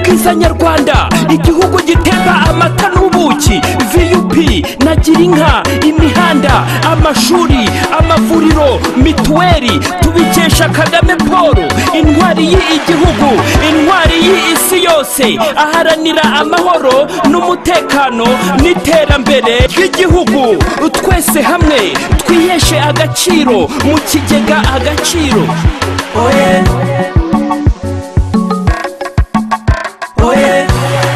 bwiza nyarwanda igihugu giteka amata n'ubuki vup na girinka imihanda amashuri amavuriro mituweli tubikesha kagame paul intwari y'igihugu intwari y'isi yose aharanira amahoro n'umutekano n'iterambere ry'igihugu twese hamwe twiheshe agaciro mu kigega agaciro oye oye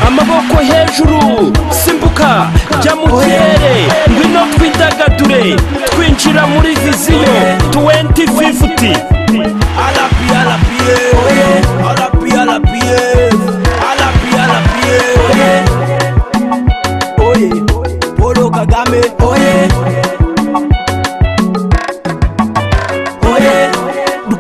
amaboko hejuru simbuka jya mu kirere ngwino twidagadure twinjira muri viziyo tuwenti fifuti Polo Kagame, oye, oye,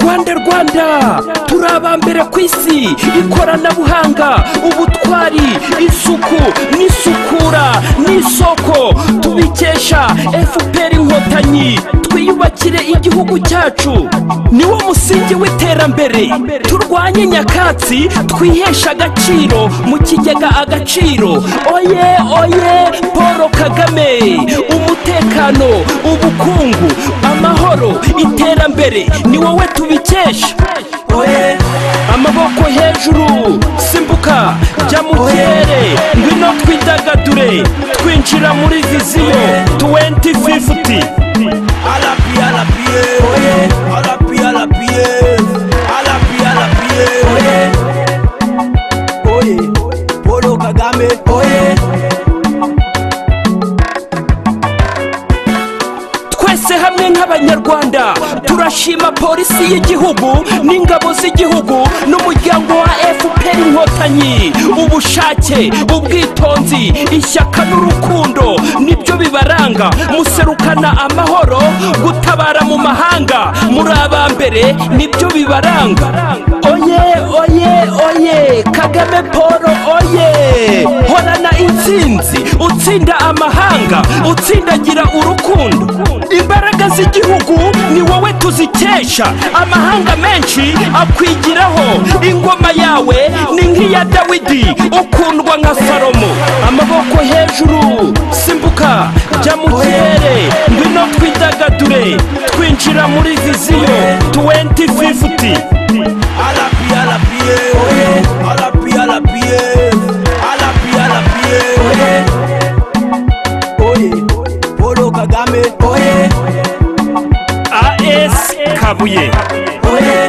rwanda rwanda turi abambere ku isi ikoranabuhanga ubutwari isuku n'isukura n'isoko tubikesha fpr inkotanyi twiyubakire igihugu cyacu niwo musingi w'iterambere turwanye nyakatsi twiheshe agaciro mu kigega agaciro oye oye paul kagame umutekano ubukungu amahoro iterambere ni wowe tubikesha oye, amaboko hejuru simbuka jya mu kirere ngwino twidagadure twinjira muri viziyo tuwenti fifuti alapi, alapi, oye, alapi, alapi, alapi, alapi, oye, oye, Polo Kagame, oye, twese hamwe nk'abanyarwanda turashima polisi y'igihugu n'ingabo z'igihugu n'umuryango wa fpr inkotanyi ubushake ubwitonzi ishyaka n'urukundo nibyo bibaranga muserukana amahoro gutabara mu mahanga muri abambere nibyo bibaranga oye oye oye kagame paul oye horana intsinzi utsinda amahanga utsindagira urukundo imbaraga z'igihugu ni wowe tuzikesha amahanga menshi akwigiraho ingoma yawe ni nk'iya dawidi ukundwa nka salomo amaboko hejuru simbuka jya mu kirere ngwino twidagadure twinjira muri viziyo tuwenti fifuti alapi, alapi, oye, alapi, alapi, alapi, alapi, oye, oye, Polo Kagame, oye, as kabuye oye.